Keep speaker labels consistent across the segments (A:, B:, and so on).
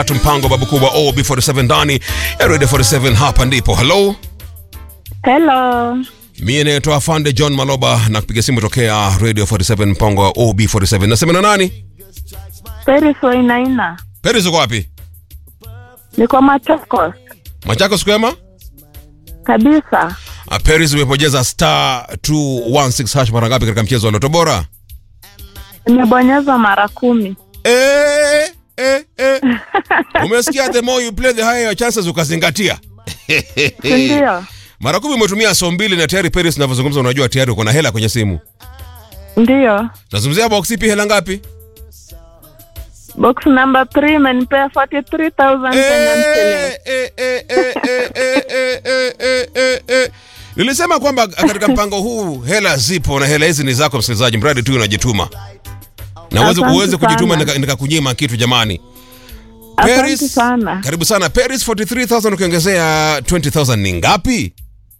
A: mpango babu kubwa OB47 ndani ya Radio 47 hapa ndipo. Hello.
B: Hello.
A: Mie naitwa Afande John Maloba na kupiga simu tokea Radio 47 mpango wa OB47. Nasema na nani?
B: Peris Wainaina.
A: Peris uko wapi?
B: Niko Machakos.
A: Machakos kwema?
B: Kabisa.
A: Uh, Peris umepojeza star 216 hash mara ngapi katika mchezo wa Loto Bora?
B: Nimebonyeza mara kumi.
A: Eh, eh, eh. Umesikia the more you play the higher your chances ukazingatia.
B: Sindio?
A: Mara kumi umetumia so mbili na tayari Peris unavyozungumza unajua tayari uko na hela kwenye simu.
B: Ndiyo.
A: Nazungumzia box ipi hela ngapi?
B: Box number 3 imenipea 43,000 Kenyan shillings.
A: Eh, eh, eh, eh, eh, eh, eh, eh, eh, eh. Nilisema kwamba katika mpango huu hela zipo na hela hizi ni zako msikilizaji, mradi tu unajituma na uweze
B: Asante
A: uweze kujituma
B: sana.
A: nika- nikakunyima kitu jamani.
B: Asante sana.
A: karibu sana Paris 43000 ukiongezea 20000 ni ngapi?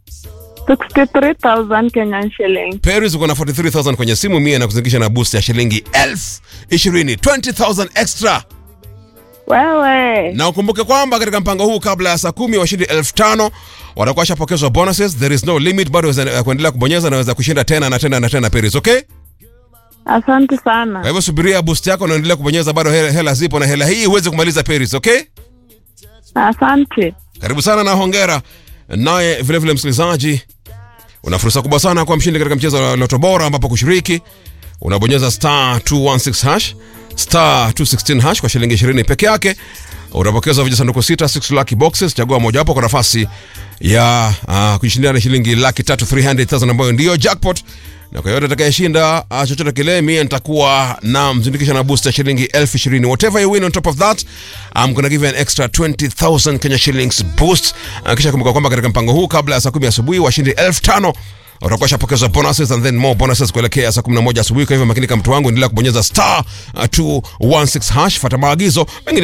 B: 63,000 Kenyan shillings.
A: Paris uko na 43000 kwenye simu mia na kuzindikisha na boost ya shilingi elfu ishirini 20000 extra
B: Wewe.
A: na ukumbuke kwamba katika mpango huu kabla ya saa kumi washindi elfu tano watakuwa washapokezwa bonuses there is no limit bado waweza kuendelea kubonyeza naweza kushinda tena na tena na tena Paris okay
B: Asante
A: kwa
B: sana.
A: hivyo subiria boost yako na endelea kubonyeza bado hela, hela zipo na hela hii uweze kumaliza Paris okay
B: Asante.
A: karibu sana na hongera naye vilevile msikilizaji una fursa kubwa sana kwa mshindi katika mchezo wa loto bora ambapo kushiriki unabonyeza star 216 hash star 216 hash kwa shilingi 20 peke yake utapokezwa vijisanduku sita 6 lucky boxes chagua mojawapo kwa nafasi ya uh, kujishindia na shilingi laki tatu 300000 ambayo ndiyo jackpot na kwa yote atakayeshinda uh, chochote kile mie nitakuwa na mzindikisha na booster shilingi elfu ishirini whatever you win on top of that I'm gonna give you an extra 20000 Kenya shillings boost uh, kisha kumbuka kwamba katika mpango huu kabla ya saa kumi asubuhi washindi elfu tano utakuwa shapokezwa bonuses and then more bonuses kuelekea saa 11 asubuhi kwa hivyo makinika mtu wangu endelea kubonyeza star uh, 216 hash fata maagizo mengine